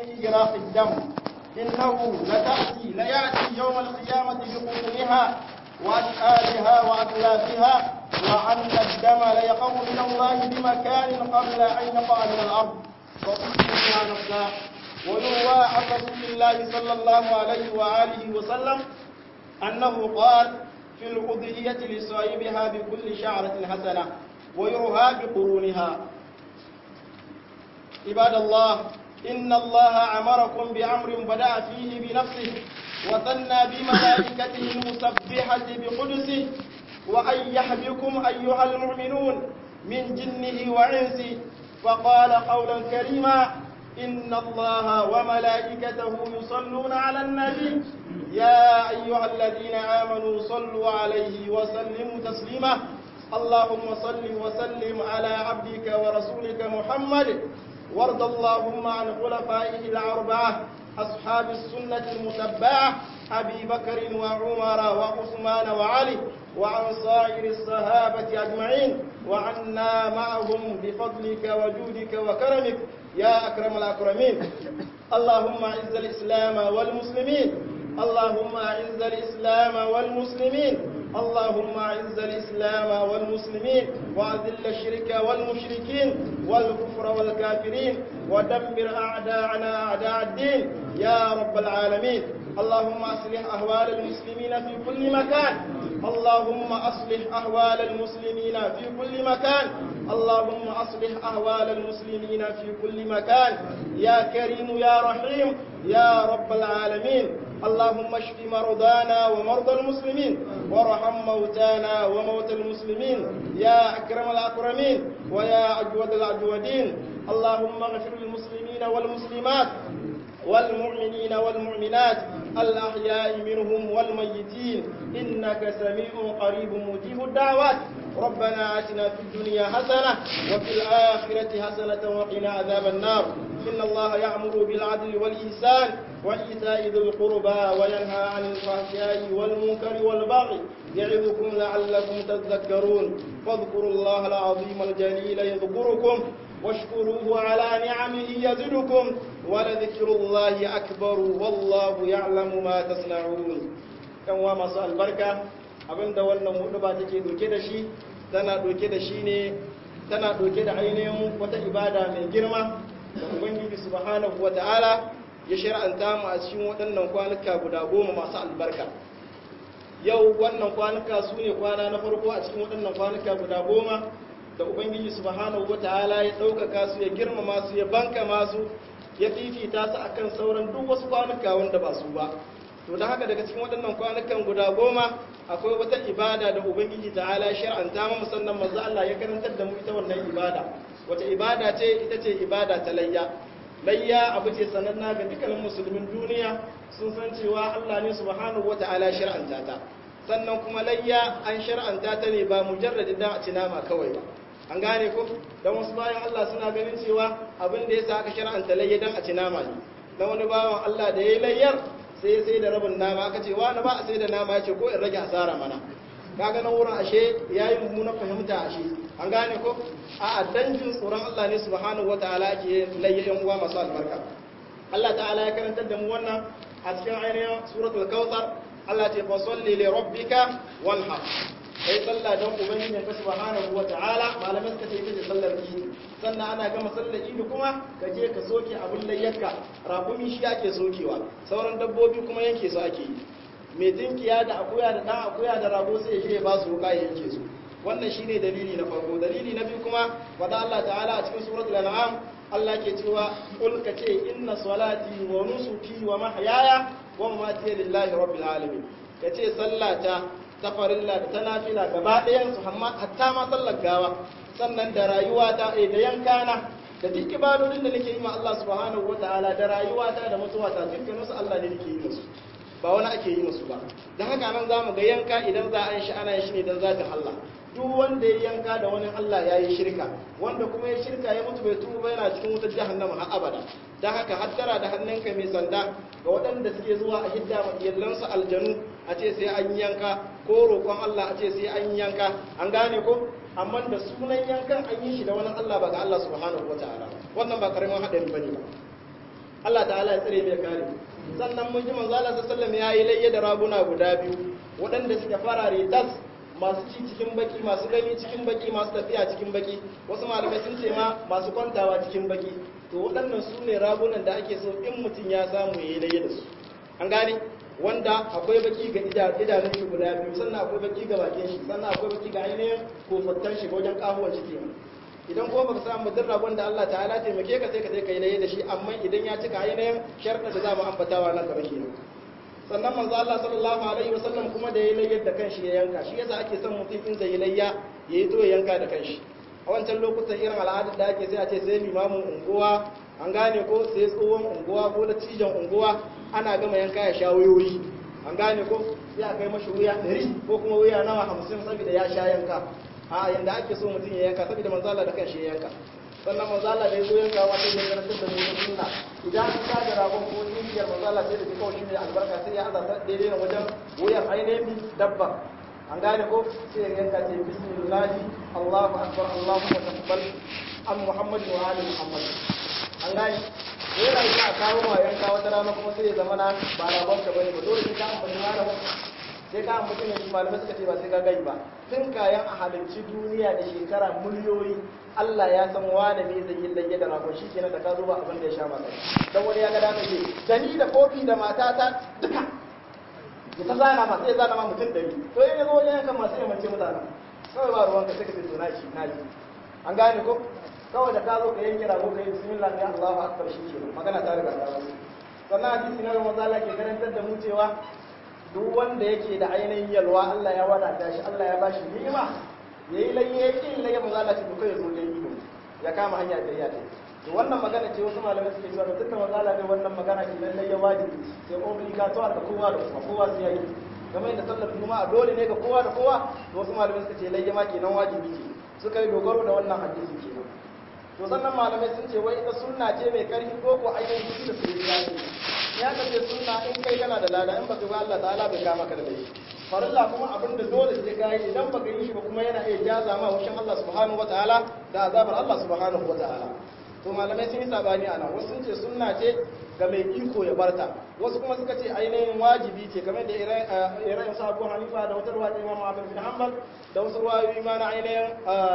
في إراق الدم إنه لتأتي ليأتي يوم القيامة بقرونها وأشآلها وأتلافها وأن الدم ليقوم من الله بمكان قبل أن يقع من الأرض فأصبح نفسها ويروى عن رسول الله صلى الله عليه وآله وسلم أنه قال في الأضحية لصاحبها بكل شعرة حسنة ويرها بقرونها عباد الله إن الله أمركم بأمر بدأ فيه بنفسه وثنى بملائكته المسبحة بقدسه وأيح بكم أيها المؤمنون من جنه وعنسه فقال قولا كريما إن الله وملائكته يصلون على النبي يا أيها الذين آمنوا صلوا عليه وسلموا تسليما اللهم صل وسلم على عبدك ورسولك محمد وارض اللهم عن خلفائه الأربعة أصحاب السنة المتبعة أبي بكر وعمر وعثمان وعلي وعن سائر الصحابة أجمعين وعنا معهم بفضلك وجودك وكرمك يا أكرم الأكرمين اللهم أعز الإسلام والمسلمين اللهم أعز الإسلام والمسلمين اللهم أعز الإسلام والمسلمين وأذل الشرك والمشركين والكفر والكافرين ودمر أعداءنا أعداء الدين يا رب العالمين اللهم أصلح أهوال المسلمين في كل مكان اللهم أصلح أهوال المسلمين في كل مكان اللهم أصلح أهوال المسلمين في كل مكان يا كريم يا رحيم يا رب العالمين اللهم اشف مرضانا ومرضى المسلمين وارحم موتانا وموتى المسلمين يا أكرم الأكرمين ويا أجود الأجودين اللهم اغفر للمسلمين والمسلمات والمؤمنين والمؤمنات الأحياء منهم والميتين إنك سميع قريب مجيب الدعوات ربنا آتنا في الدنيا حسنة وفي الآخرة حسنة وقنا عذاب النار إن الله يأمر بالعدل والإحسان وإيتاء ذي القربى وينهى عن الفحشاء والمنكر والبغي يعظكم لعلكم تذكرون فاذكروا الله العظيم الجليل يذكركم واشكروه على نعمه يزدكم ولذكر الله أكبر والله يعلم ما تصنعون كان وما سأل بركة abinda wannan hudu ba take doke da shi tana doke da shi ne tana doke da ainihin wata ibada mai girma da ubangiji subhanahu wata'ala ya shar'anta mu a cikin waɗannan kwanuka guda goma masu albarka yau wannan kwanuka su ne kwana na farko a cikin waɗannan kwanuka guda goma da ubangiji subhanahu wata'ala ya ɗaukaka su ya girmama su ya banka masu ya fifita su akan sauran duk wasu kwanuka wanda ba su ba to da haka daga cikin waɗannan kwanukan guda goma akwai wata ibada da ubangiji ta'ala shar'anta mu musannan manzo Allah ya karantar da mu ita wannan ibada wata ibada ce ita ce ibada ta layya layya abu ce sananna ga dukkanin musulmin duniya sun san cewa Allah ne subhanahu wata'ala shar'anta ta sannan kuma layya an shar'anta ta ne ba mujarradin da a ci nama kawai ba an gane ko dan wasu bayan Allah suna ganin cewa abin da yasa aka shar'anta layya dan a ci nama ne na wani bawan Allah da yayi layyar sai ya sai da rabin nama aka ce wani ba a sai da nama ya ce ko in rage asara mana kaga nan wurin ashe yayi mummunan fahimta ashe an gane ko a danjin tsoron Allah ne subhanahu wataala ke layya yan uwa masu albarka Allah ta'ala ya karantar da mu wannan a cikin ainihin suratul kautsar Allah ce fa salli li rabbika wanhar kai sallah don ubangijin ka subhanahu wataala malamai suka ce ita ce sallar idi sannan ana gama sallar idi kuma ka je ka soke abin layyarka rakumi shi ake sokewa sauran dabbobi kuma yanke su ake yi mai tinkiya da akuya da dan akuya da rago sai ya je ya ba su wuka ya yanke su wannan shine dalili na farko dalili na biyu kuma wada Allah ta'ala a cikin suratul an'am Allah ke cewa qul ka ce inna salati wa nusuki wa mahyaya wa mamati lillahi rabbil alamin kace sallata ta farilla da ta nafila gaba ɗayan su hatta ma sallar gawa sannan da rayuwa ta da yankana da duk ibadodin da nake yi ma Allah subhanahu wataala da rayuwata da mutuwata dukkanin su Allah ne nake yi musu ba wani ake yi musu ba don haka nan zamu ga yanka idan za a yi shi ana yin shi ne don zatin Allah duk wanda ya yanka da wani Allah ya yi shirka wanda kuma ya shirka ya mutu bai tuba ba yana cikin wutar jahannama har abada don haka hattara da hannunka mai sanda ga waɗanda suke zuwa a hidda ma iyalansu aljanu a ce sai an yanka ko roƙon Allah a ce sai an yanka an gane ko amma da sunan yankan an yi shi da wani Allah ba ga Allah subhanahu wataala wannan ba karamin hadari bane ba Allah ta'ala ya tsare mai kare sannan mun ji manzo Allah sallallahu alaihi wasallam yayi layya da raguna guda biyu waɗanda suke farare tas masu ci cikin baki masu gani cikin baki masu tafiya cikin baki wasu malamai sun ce ma masu kwantawa cikin baki to waɗannan su ne ragunan da ake so in mutum ya samu ya yi layya da su an gane wanda akwai baki ga idanun shi guda biyu sannan akwai baki ga bakin shi sannan akwai baki ga ainihin kofattan shi wajen kahuwar shi kenan idan kuma baka samu mutum ragon da Allah ta'ala taimake ka sai ka je ka yi layya da shi amma idan ya cika ainihin sharɗa da za mu ambatawa nan gaba kenan sannan manzo Allah sallallahu alaihi wasallam kuma da ya layyar da kanshi ya yanka shi yasa ake son mutum in zai layya yayi to ya yanka da kanshi a wancan lokutan irin al'adar da ake sai a ce sai limamin unguwa an gane ko sai tsohon unguwa ko da cijan unguwa ana gama yanka ya sha wayoyi an gane ko sai a kai mashi wuya 100 ko kuma wuya nawa 50 saboda ya sha yanka a yanda ake so mutum ya yanka saboda manzo Allah da kanshi ya yanka sannan manzala da ya zo yanka wata da karantar da mu sunna idan an ka da ragon ko tingiyar manzala sai da ji kawai shine albarka sai ya azata daidai wajen wuyan ainihin dabba an gane ko sai ya yanka ce bismillah Allahu akbar Allahu taqabbal an Muhammad wa ali Muhammad an gane yana yi a kawo ma yanka wata rana kuma sai ya zama na ba ragon ka bane ba dole sai ka ambaci malamin sai ka ambaci ne shi malamai suka ce ba sai ka gai ba tun kayan a halarci duniya da shekara miliyoyi Allah ya san wane ne zai yi lage da ragon shi kenan da ka zo ba abin da ya sha masa dan wani ya ga da ce da ni da kofi da matata duka ya ta zana ma sai zana ma mutum dari to in ya zo wajen yankan masu yamance mutanen kawai ba ruwanka sai ka ce to na shi na ji an gane ko kawai da ka zo ka yanke rago ka yi bismillah ne Allahu akbar shi kenan magana ta riga ta wasu sannan hadisi na Ramadan Allah ke karantar da mu cewa duk wanda yake da ainihin yalwa Allah ya wadata shi Allah ya bashi ni'ima yayi laye kin laye manzo Allah ce duka ya zo da ido ya kama hanya da ya ta to wannan magana ce wasu malamai suke cewa tunda manzo Allah ne wannan magana ke lalle ya wajibi sai obligatoire da kowa da kuma kowa sai yayi kamar yadda sallar juma'a dole ne ga kowa da kowa to wasu malamai suka ce laye ma kenan wajibi ce suka yi dogaro da wannan hadisi kenan to sannan malamai sun ce wai ita sunna ce mai karfi ko ko ainihin da su yi ya kace sunna in kai kana da lada in baka ba Allah ta'ala bai kama ka da laifi farilla kuma abin da dole sai ka yi idan baka yi shi ba kuma yana iya jaza ma wushin Allah subhanahu wataala da azabar Allah subhanahu wataala to malamai sun yi sabani a nan wasu sun ce sunna ce ga mai iko ya barta wasu kuma suka ce ainihin wajibi ce kamar da irin sa Abu Hanifa da wata ruwa ta Imam Ahmad bin Hanbal da wasu ruwayoyi ma na ainihin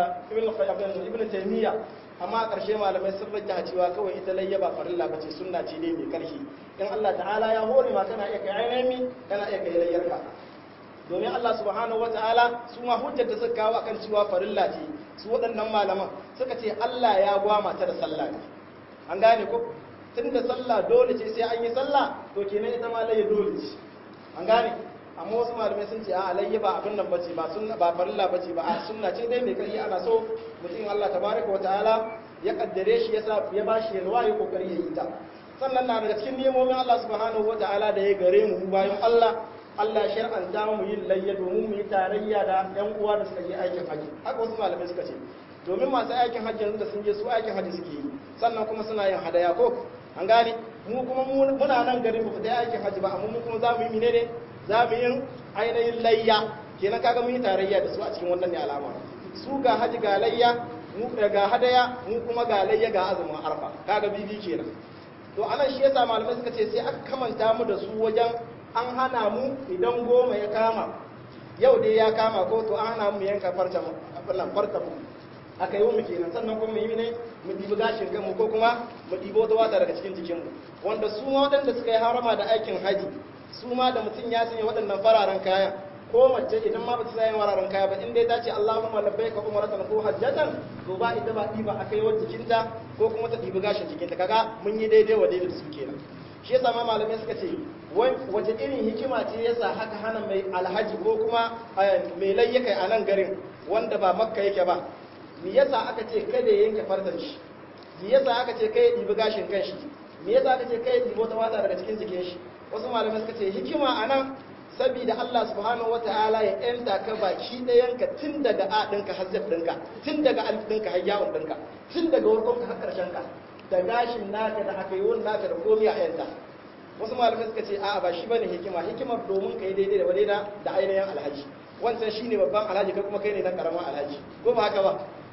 Ibn Ibn Taymiyyah amma a ƙarshe malamai sun rage cewa kawai ita layya ba farilla bace sunna ce ne mai ƙarfi in Allah ta'ala ya hore ma kana iya kai ainihin kana iya kai layyarka domin Allah subhanahu wataala su ma hujjar da suka kawo akan cewa farilla ce su waɗannan malaman suka ce Allah ya gwama ta da sallah ne an gane ko tunda sallah dole ce sai an yi sallah to kenan ita ma layya dole ce an gane amma wasu malamai sun ce a alayya ba abin nan bace ba sunna ba farilla bace ba a sunna ce dai mai kai ana so mutum Allah tabaraka wa ta'ala ya kaddare shi yasa ya bashi yalwa ya kokari ya yi ta sannan na daga cikin nemomin Allah subhanahu wa ta'ala da ya gare mu bayan Allah Allah shar'anta mu yin layya domin mu yi tarayya da yan uwa da suka je aikin haji haka wasu malamai suka ce domin masu aikin hajji yanzu da sun je su aikin haji suke yi sannan kuma suna yin hadaya ko an gane mu kuma muna nan garin mu fita aikin haji ba amma mu kuma za mu yi menene za mu yin ainihin layya kenan kaga mun yi tarayya da su a cikin wannan ne alama su ga haji ga layya mu ga hadaya mu kuma ga layya ga azumin arfa kaga bibi kenan to anan shi yasa malamai suka ce sai aka kamanta mu da su wajen an hana mu idan goma ya kama yau dai ya kama ko to an hana mu yanka farta mu farta mu aka yi mu kenan sannan kuma yi ne mu ɗibi gashin kanmu ko kuma mu ɗibi wata wata daga cikin jikinmu wanda su ma waɗanda suka yi harama da aikin haji su ma da mutum ya sanya waɗannan fararen kaya ko mace idan ma ba ta sanya fararen kaya ba in dai ta ce Allahumma labbaika umratan ko hajjatan to ba ita ba ɗiba aka yi wa jikinta ko kuma ta ɗibi gashin jikinta kaga mun yi daidai wa daidai da su kenan shi yasa ma malamai suka ce wace irin hikima ce yasa haka hana mai alhaji ko kuma mai layyaka a nan garin wanda ba makka yake ba me yasa aka ce kada ya yanke fardan shi me yasa aka ce kai ya ɗibi gashin kan shi me yasa aka ce kai ya ɗibi wata wata daga cikin jikin shi wasu malamai suka ce hikima a nan saboda Allah subhanahu wa ta'ala ya yanta ka baki ɗayanka tun daga a ɗinka har zaf ɗinka tun daga alif ɗinka har yawon ɗinka tun daga warkonka har ƙarshen ka da gashin naka da aka yi wani naka da komai a yanta wasu malamai suka ce a'a ba shi bane hikima hikimar domin ka yi daidai da wadai da ainihin alhaji wancan shine babban alhaji kai kuma kai ne dan karamin alhaji ko ba haka ba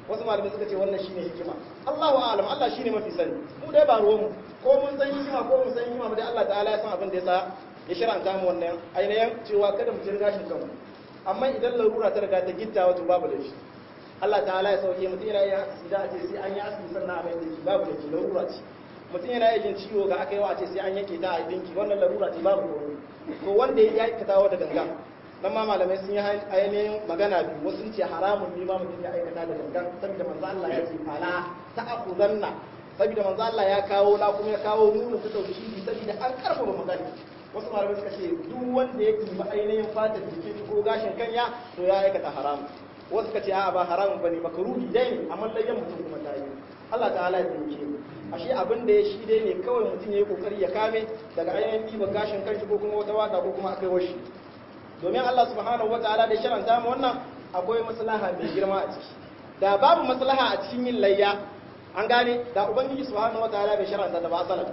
wasu malamai suka ce wannan shine hikima Allahu a'lam Allah shine mafi sani mu dai ba ruwan mu ko mun san hikima ko mun san hikima ba dai Allah ta'ala ya san abin da yasa ya shiranta mu wannan ainihin cewa kada mu jira gashin kanmu amma idan larura ta riga ta gitta wato babu da shi Allah ta'ala ya sauke mutum yana yin asida a ce sai an yi asiri sannan a mai dinki babu da shi larura ce mutum yana yin ciwo ga aka yi wa a ce sai an yanke ta a dinki wannan larura ce babu horo to wanda ya aikata da gangan nan ma malamai sun yi ainihin magana biyu wasu ce haramun ne ma mutum ya aikata da gangan saboda manzo Allah ya ce fala ta'khuzanna saboda manzo Allah ya kawo la kuma ya kawo nunu ta tauhidi saboda an karfafa magana wasu malamai suka ce duk wanda ya kima ainihin fatar jikin ko gashin kanya to ya aikata haramun wasu suka ce a'a ba haramun bane makaruhi dai ne amma layyan mutum kuma ta yi Allah ta'ala ya tsinke mu ashe abin da ya shi dai ne kawai mutum ya yi kokari ya kame daga ainihin ɗiban gashin kanshi ko kuma wata waka ko kuma akai washi domin Allah subhanahu wataala da sharanta mu wannan akwai maslaha mai girma a ciki da babu maslaha a cikin yin layya an gane da ubangiji subhanahu wataala bai sharanta da ba asalan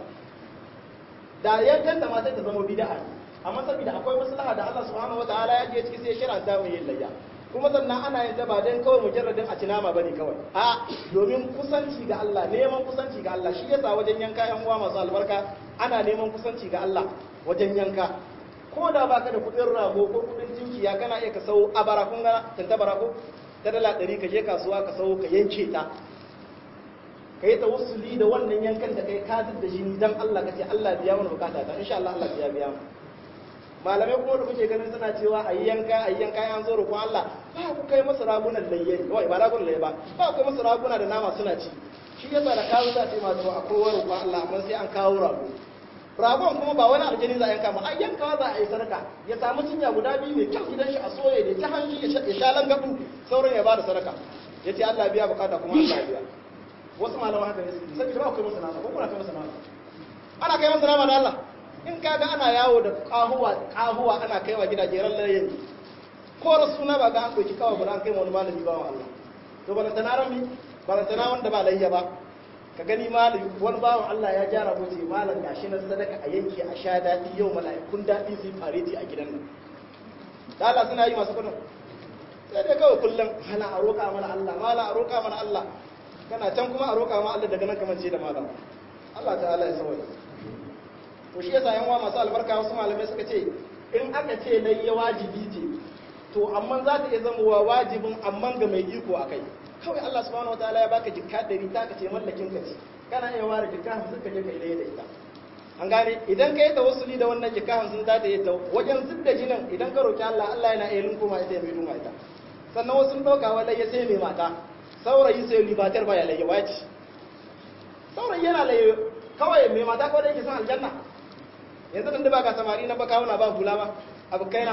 da yankan da ma sai ta zama bid'a amma saboda akwai maslaha da Allah subhanahu wataala ya je ciki sai ya sharanta mu yin layya kuma sannan ana yin ta ba dan kawai mujarradin a cinama bane kawai a domin kusanci ga Allah neman kusanci ga Allah shi yasa wajen yanka yan uwa masu albarka ana neman kusanci ga Allah wajen yanka ko da baka da kudin rago ko kudin tinkiya kana iya ka sau abara kun ga tantabara ko ta dala ɗari ka je kasuwa ka sau ka yanke ta ka yi tawassuli da wannan yankan da kai ka da jini dan Allah ka ce Allah biya mana bukata ta insha Allah Allah ya biya mu malamai kuma da kuke ganin suna cewa a yi yanka a yi yanka an zo roƙon Allah ba ku kai masu ragunan layye kawai ba ragunan layye ba ba ku kai masu raguna da nama suna ci shi yasa da kawo za a ce masu akwai wani roƙon Allah amma sai an kawo rago ragon kuma ba wani aljani za a yanka ba a yankawa za a yi sadaka ya samu cinya guda biyu mai kyau gidan shi a soye da ta hanji ya sha langabu sauran ya bada sadaka ya ce Allah biya bukata kuma Allah biya wasu malama haka ne suke saboda ba kai masa nama ko kuna kai masa nama ana kai masa nama da Allah in kaga ana yawo da kahuwa kahuwa ana kaiwa gidaje ran layin ko rasuna ba ga an doki kawa ba an kai wani malami ba Allah to balantana rami balantana wanda ba layya ba ka gani malami wani bawan Allah ya gyara ko ce malam gashi na sadaka a yanke a sha daɗi yau mala'ikun daɗi su yi fareti a gidan nan da Allah suna yi masu kudin sai dai kawai kullum hana a roƙa mana Allah mala a roƙa mana Allah kana can kuma a roƙa ma Allah daga nan kamar ce da malam Allah ta'ala ya sauya to shi yasa yan uwa masu albarka wasu malamai suka ce in aka ce layya wajibi ce to amma za ta iya zama wajibin amma ga mai iko a kai kawai Allah subhanahu wataala ya baka jikka ɗari ta ka ce mallakin ka ce kana iya ware jikka hamsin ka je ka ilai da ita an gane idan ka yi tawassuli da wannan jikka hamsin za ta yi ta wajen zub da jinin idan ka roki Allah Allah yana iya linkuma ita ya mai duma ita sannan wasu sun ɗauka wa layya sai mai mata saurayi sai libatar ba ya layya waci saurayi yana layya kawai mai mata kawai da yake son aljanna yanzu tun da ba ka samari na baka wuna ba hula ba abokaina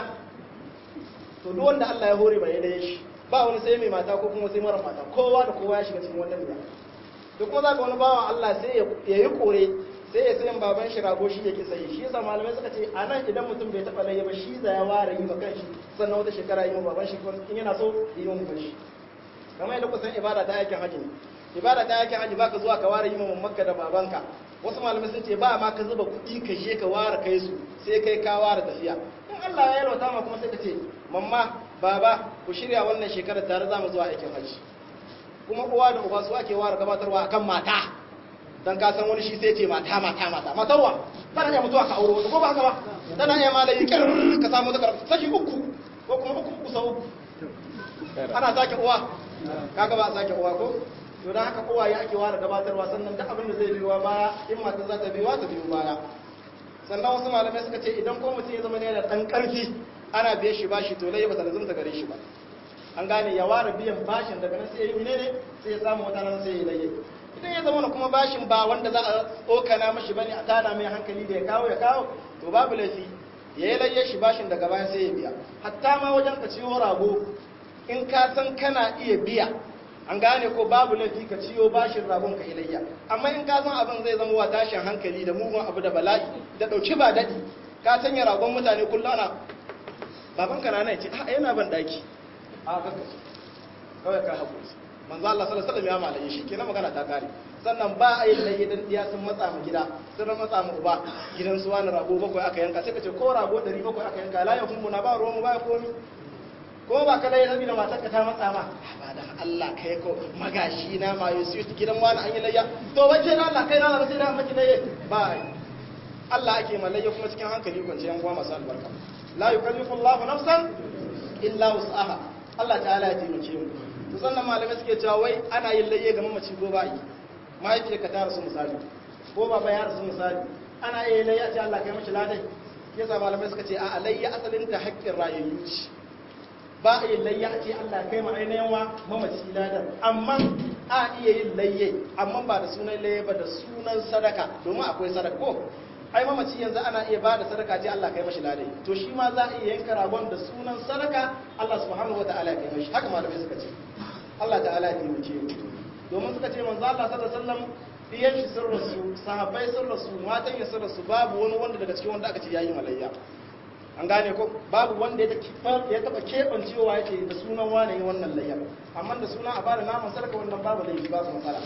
to duk wanda Allah ya hore ba ya layya shi ba wani sai mai mata ko kuma sai mara mata kowa da kowa ya shiga cikin wannan gida to kuma zaka wani bawan Allah sai ya yi kore sai ya sayan baban shi rago shi yake sayi shi yasa malamai suka ce a nan idan mutum bai taba layya ba shi za ya ware yi ma kanshi sannan wata shekara yi ma baban shi in yana so yi ma baban shi kamar yadda kusan ibada ta yakin haji ne ibada ta yakin haji baka zuwa ka ware yi ma makka da babanka wasu malamai sun ce ba ma ka zuba kuɗi ka je ka ware kai su sai kai ka ware tafiya in Allah ya yalwata ma kuma sai ka ce mamma baba ku shirya wannan shekarar tare za mu zuwa aikin hajji kuma uwa da uba su ake ware gabatarwa akan mata dan ka san wani shi sai ce mata mata mata matarwa tana iya mutuwa ka aure wata ko ba haka ba tana iya malayi kar ka samu ta karfi saki uku ko kuma uku uku sau ana sake uwa kaga ba a sake uwa ko to dan haka uwa ya ake ware gabatarwa sannan duk abin da zai biyo baya in mata za ta biyo ta biyo baya sannan wasu malamai suka ce idan ko mutum ya zama ne da dan karfi ana biye shi bashi to lai ba ta lazumta gare shi ba an gane ya ware biyan bashin daga nan sai ya yi ne sai ya samu wata nan sai ya laye idan ya zama kuma bashin ba wanda za a tsokana mashi bane a tada mai hankali da ya kawo ya kawo to babu laifi ya yi laye shi bashin daga bayan sai ya biya hatta ma wajen ka ciwo rago in ka san kana iya biya an gane ko babu laifi ka ciyo bashin ragon ka ilayya amma in ka san abin zai zama wa tashin hankali da mugun abu da bala'i da dauki ba dadi ka sanya ragon mutane kullum ana baban ka rana ce a yana ban daki a kaka kawai ka haƙuri manzo Allah sallallahu alaihi wasallam ya malaye shi kenan magana ta kare sannan ba a yin laye dan diya sun matsa mu gida sun matsa mu uba gidan su wani rago bakwai aka yanka sai ka ce ko rago 700 aka yanka la ya kuma na ba ruwan mu ba komi ko ba ka laye saboda matar ka ta matsa ma ba da Allah kai ko magashi na ma yusu gidan wani an yi layya to wace da Allah kai na sai da maki laye ba Allah ake malayya kuma cikin hankali kwance yan uwa masu albarka la yukallifu Allahu nafsan illa wus'aha Allah ta'ala ya taimake mu to sannan malamai suke cewa wai ana yin layya ga mamaci ko ba yi mahaifiyar ka ta rasu misali ko baba ya rasu misali ana iya layya ce Allah kai mashi ladai yasa malamai suka ce a alayya asalin ta haƙƙin rayayyu ce ba a yin layya ce Allah kai ma ainihin wa mamaci ladan amma a iya yin layye amma ba da sunan layye ba da sunan sadaka domin akwai sadaka ko ai mamaci yanzu ana iya ba da sadaka ce Allah kai mashi ladai to shi ma za a iya yanka ragon da sunan sadaka Allah subhanahu wataala ya kai mashi haka malamai suka ce Allah ta'ala ya taimake mu domin suka ce manzo Allah sallallahu alaihi wasallam diyan shi sun rasu sahabbai sun rasu matan ya sun rasu babu wani wanda daga cikin wanda aka ce yayi malayya an gane ko babu wanda ya ya taba kebancewa yake da sunan wane wannan layyar amma da sunan a bada naman sarka wannan babu laifi ba su matsala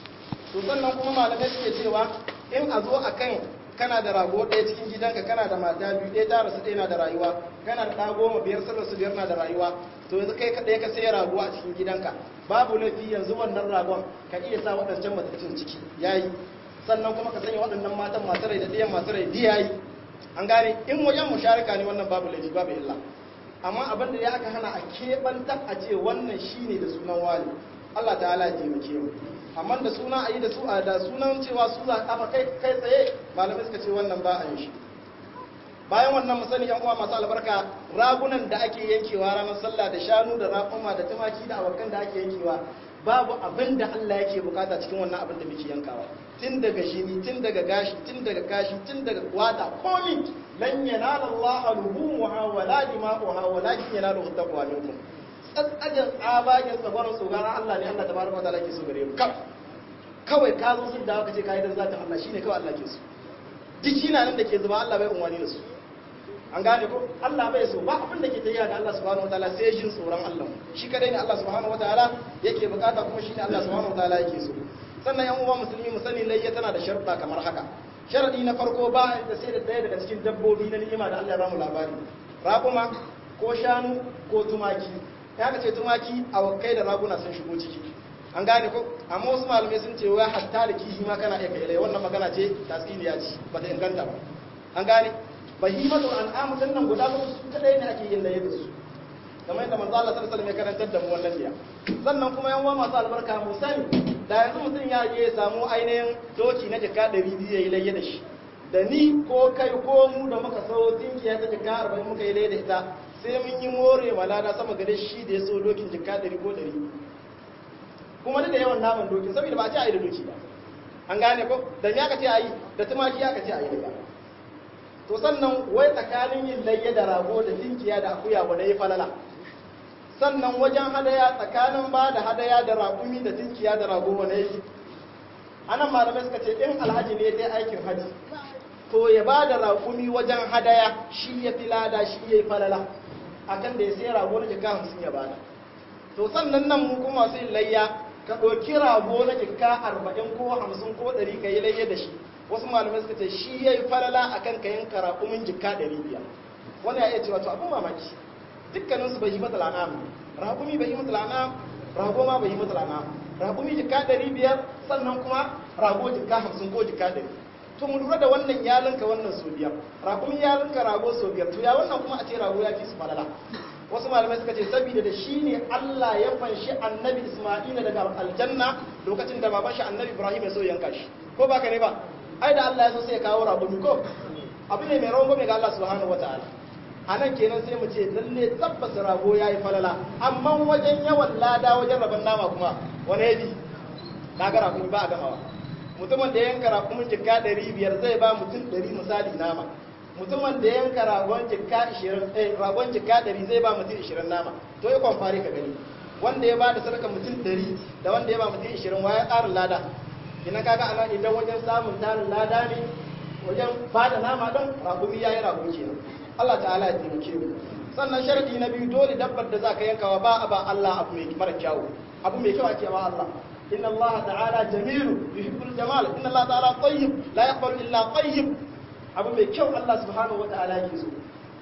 to sannan kuma malamai suke cewa in a zo akan kana da rago ɗaya cikin gidanka kana da mata biyu ɗaya ta rasu ɗaya na da rayuwa kana da ɗa goma biyar sun rasu biyar na da rayuwa to yanzu kai kaɗai ka sai rago a cikin gidanka babu laifi yanzu wannan ragon ka iya sa waɗancan matattun ciki yayi sannan kuma ka sanya waɗannan matan masu rai da ɗayan masu rai diya yi an gane in wajen musharika ne wannan babu laifi babu illa amma abin da ya aka hana a keɓantar a ce wannan shine da sunan wani Allah ta'ala ya taimake mu amma da suna a yi da su a da sunan cewa su za a kai kai tsaye malamai suka ce wannan ba a yin shi bayan wannan mu sani yan uwa masu albarka ragunan da ake yankewa ranar sallah da shanu da raƙuma da tumaki da awakan da ake yankewa babu abin da Allah yake bukata cikin wannan abin da muke yankawa tun daga shini tun daga gashi tun daga kashi tun daga wata komi lan yanala Allah luhumuha wala dima'uha walakin yanaluhu taqwa minkum tsatsajen tsabagen tsabarin tsogaran Allah ne Allah tabaraka wa ta'ala ke so gare mu kawai ka zo sun dawo ka ce kai dan zata Allah shine kawai Allah ke so duk shi na nan da ke zuba Allah bai unwani da su an gane ko Allah bai so ba abin da ke tafiya da Allah subhanahu wataala sai jin tsoron Allah shi kadai ne Allah subhanahu wataala yake bukata kuma shine Allah subhanahu wataala yake so sannan yan uwa musulmi mu sani layya tana da sharuɗa kamar haka sharadi na farko ba da sai da ɗaya daga cikin dabbobi na ni'ima da Allah ya bamu labari raƙuma ko shanu ko tumaki ya ka ce tumaki a wakai da raguna sun shigo ciki an gane ko amma wasu malamai sun ce wai hatta da kihi ma kana iya kai wannan magana ce tasiriya ce ba ta inganta ba an gane bahimatul an'am din nan guda uku su kadai ne ake yin laye da su kamar yadda manzo Allah sallallahu alaihi wasallam ya karantar da mu wannan biya sannan kuma yan uwa masu albarka mu sani da yanzu mutum ya je ya samu ainihin doki na jaka 200 yayi laye da shi da ni ko kai ko mu da muka sayo tinkiya ta jaka 40 muka yi laye da ita sai mun yi more malada sama gare shi da ya so dokin jaka 100 ko 100 kuma duk da yawan naman dokin saboda ba a ce a yi da doki ba an gane ko da ya ka ce a yi da tumaki ya ka ce a yi da to sannan wai tsakanin yin layya da rago da tinkiya da akuya wanda ya falala sannan wajen hadaya tsakanin ba da hadaya da raƙumi da tinkiya da rago wanda ya yi anan malamai suka ce in alhaji ne dai aikin haji to ya ba da raƙumi wajen hadaya shi ya fi lada shi ya yi falala akan da ya sai rago na jika hamsin ya bada to sannan nan mu kuma masu yin layya ka ɗauki rago na jika arba'in ko hamsin ko ɗari ka yi layya da shi wasu malamai suka ce shi ya yi falala a kan kayan karakumin jika ɗari biyar wani ya iya cewa to abin mamaki dukkaninsu bai yi mata lana rakumi bai yi mata lana rago ma bai yi mata lana rakumi jika ɗari biyar sannan kuma rago jika hamsin ko jika ɗari to mu lura da wannan ya linka wannan so biyar rakumi ya linka rago so biyar to ya wannan kuma a ce rago ya fi su falala wasu malamai suka ce saboda da shi ne Allah ya fanshi annabi Isma'ila daga aljanna lokacin da baban shi annabi Ibrahim ya so yanka shi ko ba ka ne ba ai da Allah ya so sai ya kawo rago ko abu ne mai rawan gome ga Allah subhanahu wataala a nan kenan sai mu ce lalle tabbas rago yayi falala amma wajen yawan lada wajen rabon nama kuma wani yaji kaga rago ba a gamawa mutumin da yanka rakumin jikka 500 zai ba mutum 100 misali nama mutumin da yanka ragon jikka 20 eh ragon jikka 100 zai ba mutum 20 nama to ya kwamfari ka gani wanda ya ba da sadaka mutum 100 da wanda ya ba mutum 20 wa ya ƙarin lada ina kaga ana idan wajen samun tarin lada ne wajen ba da nama don rakumi ya yi rago kenan Allah ta'ala ya taimake mu sannan sharadi na biyu dole dabbar da za ka yankawa ba a ba Allah abu mai mara kyawu abu mai kyau ake ba Allah inna Allah ta'ala jamilu yuhibbul jamal inna Allah ta'ala tayyib la yaqbalu illa tayyib abu mai kyau Allah subhanahu wa ta'ala yake so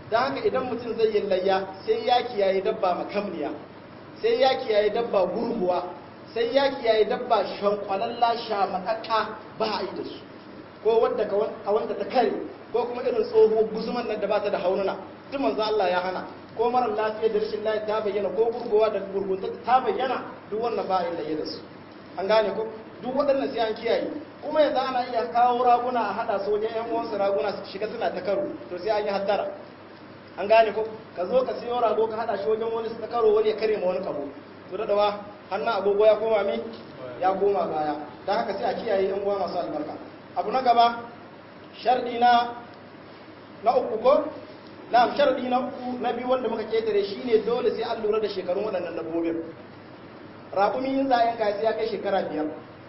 don haka idan mutum zai yi layya sai ya kiyaye dabba makamniya sai ya kiyaye dabba gurguwa sai ya kiyaye dabba shankwalalla shamakakka ba a yi da su ko wadda a wanda ta kare ko kuma irin tsoho guzuman nan da ba ta da haununa duk manzo Allah ya hana ko marar lafiya da rashin lafiya ta bayyana ko gurguwa da gurgunta ta bayyana duk wannan ba a yi layya da su an gane ko duk waɗannan sai an kiyaye kuma yanzu ana iya kawo raguna a haɗa su wajen 'yan uwansu raguna su shiga suna ta karo to sai an yi hattara an gane ko ka zo ka siyo rago ka haɗa shi wajen wani su ta karo wani ya kare ma wani kabo to da dawa hannun agogo ya koma mi ya koma baya don haka sai a kiyaye 'yan uwa masu albarka abu na gaba sharɗi na na uku ko na sharɗi na uku na biyu wanda muka ketare shine dole sai an lura da shekarun waɗannan dabbobin raƙumi in za a yanka sai ya kai shekara biyar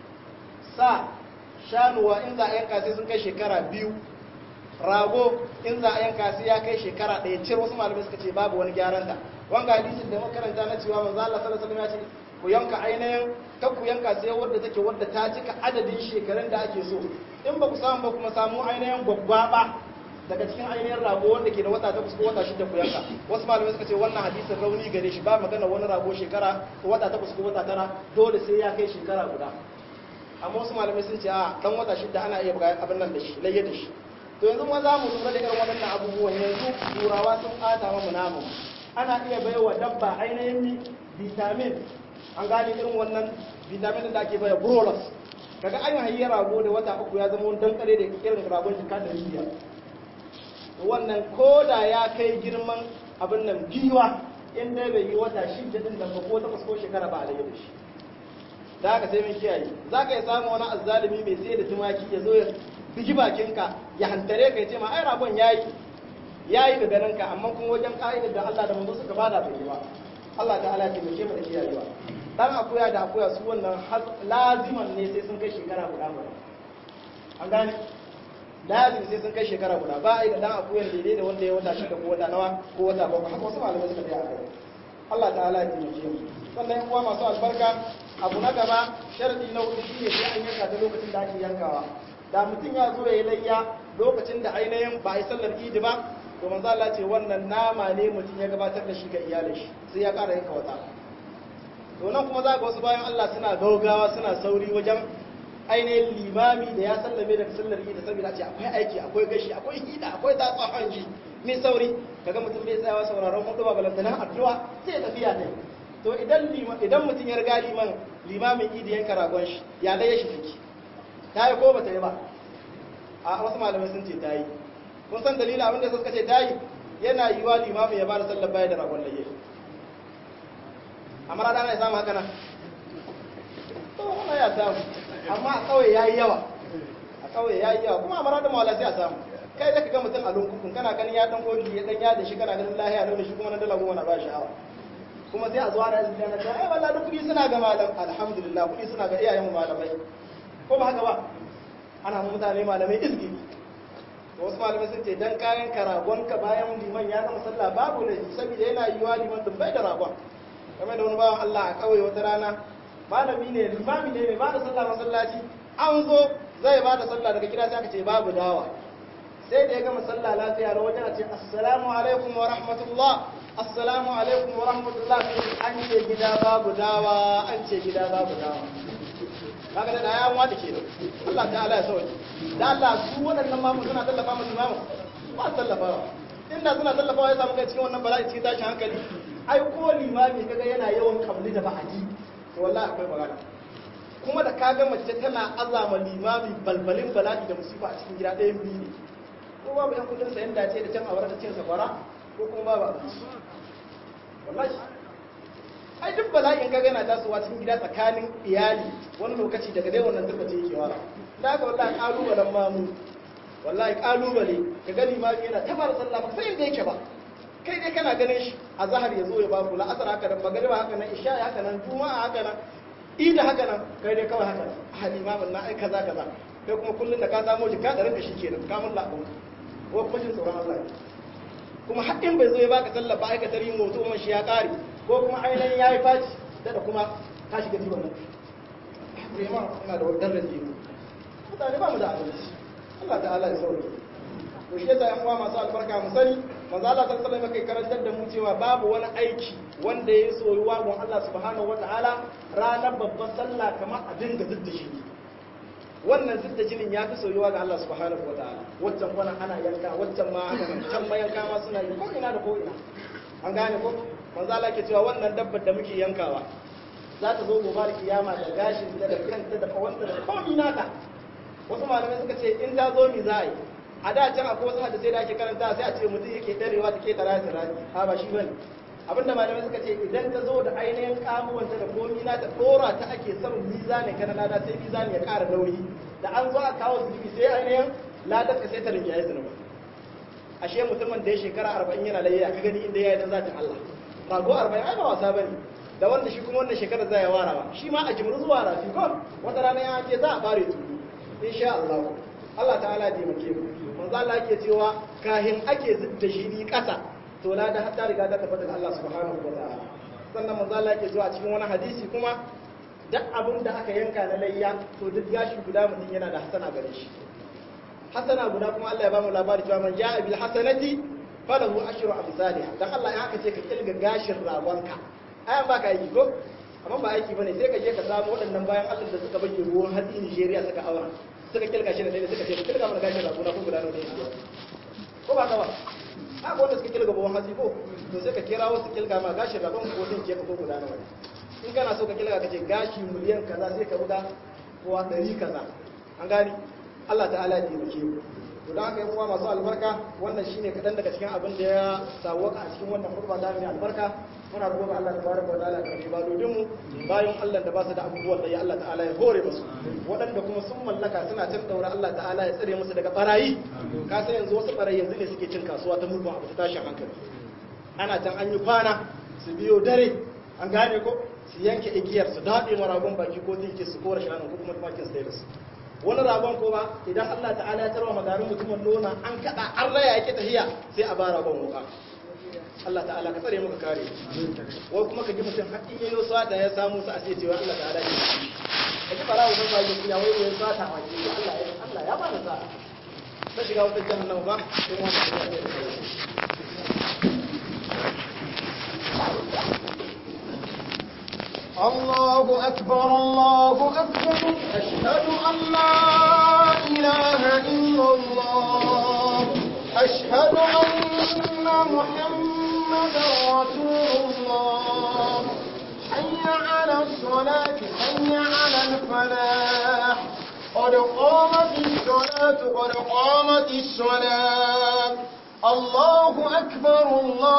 sa shanuwa in za a yanka sai sun kai shekara biyu rago in za a yanka sai ya kai shekara ɗaya cir wasu malamai suka ce babu wani gyaran da wanga hadisin da makaranta na cewa manzo Allah sallallahu alaihi wasallam ya ce ku yanka ainihin ta ku yanka sai wadda take wadda ta cika adadin shekarun da ake so in ba ku samu ba kuma samu ainihin gwaggwaba daga cikin ainihin rago wanda ke da wata takwas ko wata shida ku yanka wasu malamai suka ce wannan hadisin rauni gare shi ba magana wani rago shekara ko wata takwas ko wata tara dole sai ya kai shekara guda amma wasu malamai sun ce a dan wata shida ana iya buga abin nan da shi layya da shi to yanzu ma za mu lura da irin waɗannan abubuwan yanzu turawa sun ɓata mamu namu ana iya baiwa dabba ainihin vitamin an gane irin wannan vitamin da ake baya brolas kaga an hayi rago da wata uku ya zama wani dankare da irin ragon jika da riya wannan koda ya kai girman abin nan giwa in dai bai yi wata shida din nan ba ko takwas ko shekara ba a da shi da haka sai mun kiyaye za ka yi samu wani azzalumi mai sai da tumaki ya zo ya bigi bakinka ya hantare ka ya ce ma ai ragon yayi yayi da ganin ka amma kuma wajen ka'idar da Allah da manzo suka bada bai yi ba Allah ta'ala ya taimake mu da kiyayewa dan akuya da akuya su wannan laziman ne sai sun kai shekara guda guda an gane lazim sai sun kai shekara guda ba a yi da dan akuyan daidai da wanda ya wata shida ko wata nawa ko wata bakwai haka wasu malamai suka tsaya a kai Allah ta'ala ya taimake mu sannan yan uwa masu albarka abu na gaba sharadi na hudu shine sai an yanka ta lokacin da ake yankawa da mutum ya zo ya yi layya lokacin da ainihin ba a yi sallar idi ba to manzo Allah ce wannan nama ne mutum ya gabatar da shi ga iyalin shi sai ya ƙara yanka wata to nan kuma za ga wasu bayan Allah suna gaugawa suna sauri wajen ainihin limami da ya sallame daga sallar idi saboda ce akwai aiki akwai gashi akwai hida akwai tatsa hanji mai sauri kaga mutum bai tsayawa sauraron hudu ba balantana addu'a sai ya tafiya ne to idan idan mutum ya riga liman limamin idi yanka ragon shi ya dai ya shi fiki ta yi ko ba ta yi ba a wasu malamai sun ce ta yi kun san dalilin abin da suka ce ta yi yana yi wa limamin ya bada sallar baya da ragon layye amma rana na ya samu haka nan to wannan ya samu amma a kawai ya yi yawa a kawai ya yi yawa kuma a mara da mawala sai a samu kai da ka ga mutum a lunkukun kana ganin ya dan kogi ya dan yada shi kana ganin lahiya da shi kuma na dala goma na ba sha'awa kuma sai a zuwa da yanzu na ta ai wallahi duk kuɗi suna ga malam alhamdulillah kuɗi suna ga iyayen mu malamai ko ba haka ba ana mu mutane malamai izgi to wasu malamai sun ce dan kayan karagon ka bayan liman ya gama sallah babu ne saboda yana yiwa liman dun bai da ragon kamar da wani bawan Allah a kauye wata rana malami ne limami ne mai ba da sallah masallaci an zo zai ba da sallah daga gida sai aka ce babu dawa sai da ya gama sallah lafiya da wajen a ce assalamu alaikum wa rahmatullah assalamu alaikum wa rahmatullah an ce gida babu dawa an ce gida babu dawa kaga da ya wata ke da Allah ta'ala ya sauke da Allah su waɗannan mamu suna tallafa musu mamu ba su tallafawa inda suna tallafawa ya samu kai cikin wannan bala'i cikin tashin hankali ai ko limami kaga yana yawan kabli da ba'adi to wallahi akwai magana kuma da kaga mace tana azama limami balbalin bala'i da musifa a cikin gida ɗayan biyu ne ko babu yan kudin sayan dace da can a da cin sakwara ko kuma babu abinci wallahi ai duk bala'in kaga yana tasowa cikin gida tsakanin iyali wani lokaci daga dai wannan turbace yake wara da haka wallahi kalubalen mamu wallahi kalubale ka gani ma yana ta fara sallah ba sai inda yake ba kai dai kana ganin shi a zahar ya zo ya baku la'asar haka nan magariba haka nan isha haka nan juma'a haka nan ida haka nan kai dai kawai haka nan a limamin na ai kaza kaza kai kuma kullum da ka samu jika da ranka shikenan ka mun la'abun ko kuma jin tsoron Allah kuma haɗin bai zo ya baka sallah ba aikatar yin mutu umar shi ya ƙare ko kuma ainihin ya yi faci da kuma ka shiga jiwon nan Rema ina da wadar da jiwo mutane ba mu da adalci Allah ta'ala ya sauke to shi yasa yan uwa masu albarka mu sani manzo Allah sallallahu alaihi wasallam karantar da mu cewa babu wani aiki wanda ya soyuwa gon Allah subhanahu wataala ranar babban sallah kamar a dinga zidda shi wannan zidda jinin ya fi soyuwa ga Allah subhanahu wataala waccan kwana ana yanka waccan ma can ma yanka ma suna yi ko ina da ko ina an gane ko manzo Allah ke cewa wannan dabbar da muke yankawa za ta zo gobe da kiyama da gashin ta da kanta da kawanta da komai nata wasu malamai suka ce in ta zo mi za a yi a da can akwai wasu hadisai da ake karanta sai a ce mutum yake darewa take tara ta rani ha ba shi bane abinda malamai suka ce idan ta zo da ainihin kamuwanta da komi na ta dora ta ake samun mizani kana lada sai mizani ya ƙara nauyi da an zo a kawo zunubi sai ainihin ladar ka sai ta rinke ya zunubi ashe mutumin da ya shekara arba'in yana layya ka gani inda ya yi dan zatin Allah rago arba'in ai ba wasa bane da wanda shi kuma wannan shekarar za ya wara ba shi ma a jimru zuwa rafi ko wata rana ya ce za a bare tudu insha Allah Allah ta'ala ya taimake mu manzo Allah yake cewa kahin ake zidda shi ni kasa to la da hatta riga ta tabbata ga Allah subhanahu wa ta'ala sannan manzo Allah yake cewa a cikin wani hadisi kuma duk abin da aka yanka na layya to duk gashi guda mutum yana da hasana gare shi hasana guda kuma Allah ya bamu labari cewa man ja'a bil hasanati falahu ashru amsalha dan Allah ya aka ce ka kilga gashin ragonka ayan ba ka yi ko amma ba aiki bane sai ka je ka samu waɗannan bayan Allah da suka bayyana ruwan hatsi Nigeria suka aura suka kilga shi da dai suka ce kilga mana gashin ragona ko guda nawa ne ko ba ka ba haka wanda suka kilga ruwan hatsi ko to sai ka kira wasu kilga ma gashin ragon ko din ke ko guda nawa in kana so ka kilga ka ce gashi miliyan kaza sai ka buga kowa ɗari kaza an gani Allah ta'ala ya taimake mu to da haka yan uwa masu albarka wannan shine kadan daga cikin abin da ya sawwaka a cikin wannan khutba da mai albarka muna roƙon Allah tabaraka wa ta'ala ka riba dodin mu bayan Allah da ba su da abubuwan da ya Allah ta'ala ya hore musu waɗanda kuma sun mallaka suna can daura Allah ta'ala ya tsare musu daga barayi ka san yanzu wasu barayi yanzu ne suke cin kasuwa ta mugun abu ta tashin hankali ana can an yi kwana su biyo dare an gane ko su yanke igiyar su daɗe maragon baki ko tinke su kora shanun ko kuma tumakin su da su wani ragon ko ba idan Allah ta'ala ya tarwa magarin mutumin nona an kada an raya yake tahiya sai a ba ragon wuka Allah ta'ala ka tsare muka kare wai kuma ka ji mutum haƙƙin yayin sa da ya samu sa a sai cewa Allah ta'ala ya ka ji barawo ban ba ya wai yayin sa ta wani Allah ya Allah ya ba da sa ta shiga wata jahannama ba sai mu ta الله أكبر الله أكبر أشهد أن لا إله إلا الله أشهد أن محمدا رسول الله حي على الصلاة حي على الفلاح قد قامت الصلاة قد قامت الصلاة الله أكبر الله